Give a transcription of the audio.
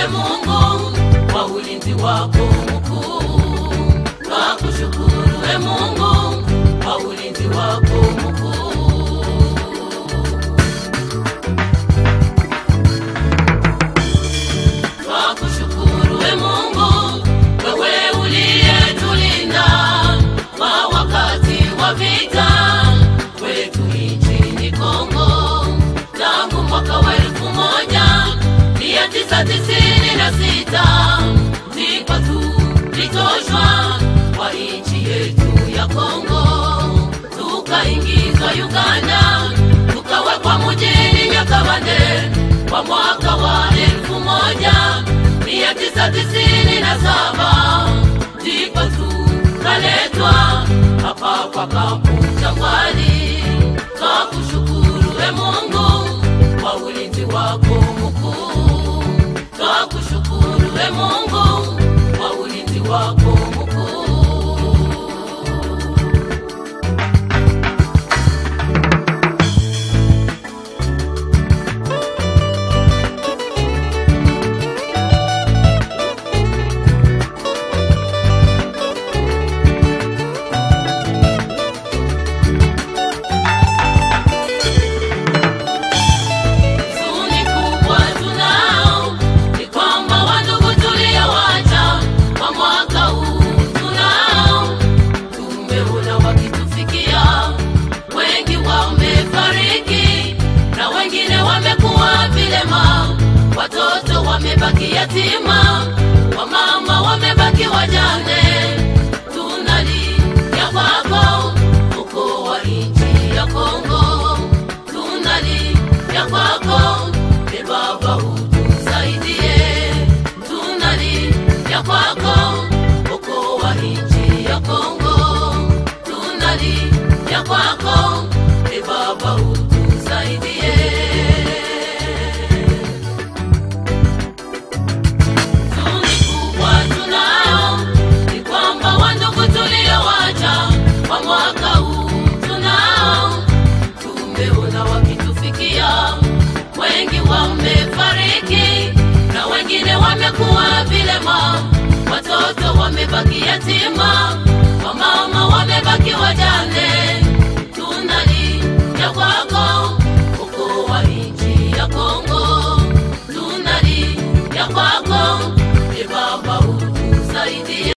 e Mungu kwa ulinzi wako mkuu. Twakushukuru e Mungu kwa ulinzi wako mkuu. Twakushukuru e Mungu, wewe uliyetulinda kwa wakati wa vita kwetu nchini Kongo tangu mwaka wa elfu moja mia tisa tisini na sita ndipo tulitoshwa kwa nchi yetu ya Kongo, tukaingizwa Uganda, tukawekwa mjini Nyakabande kwa mwaka wa elfu moja mia tisa tisini na saba ndipo tukaletwa hapa kwa kampu Jangwani. Twakushukuru e Mungu kwa ulinzi wako mkuu. Twakushukuru e Mungu kwa ulinzi wako mkuu. Huzuni kubwa tunao ni kwamba wandugu tuliowacha kwa mwaka huu tunao, tumeona wakitufikia, wengi wamefariki na wengine wamekuwa vilema, watoto wamebaki yatima, wamama wamebaki wajane. Tunalia kwako ukoo wa nchi ya Kongo, tunalia kwako e Baba, utusaidie. Tunalia kwako ukoo wa nchi ya Kongo, tunalia kwako e Baba, utusaidie. Huzuni kubwa tunao ni kwamba wandugu tuliowacha kwa mwaka huu tunao, tumeona wakitufikia, wengi wamefariki na wengine wamekuwa vilema, watoto wamebaki yatima, wamama wamebaki wajane.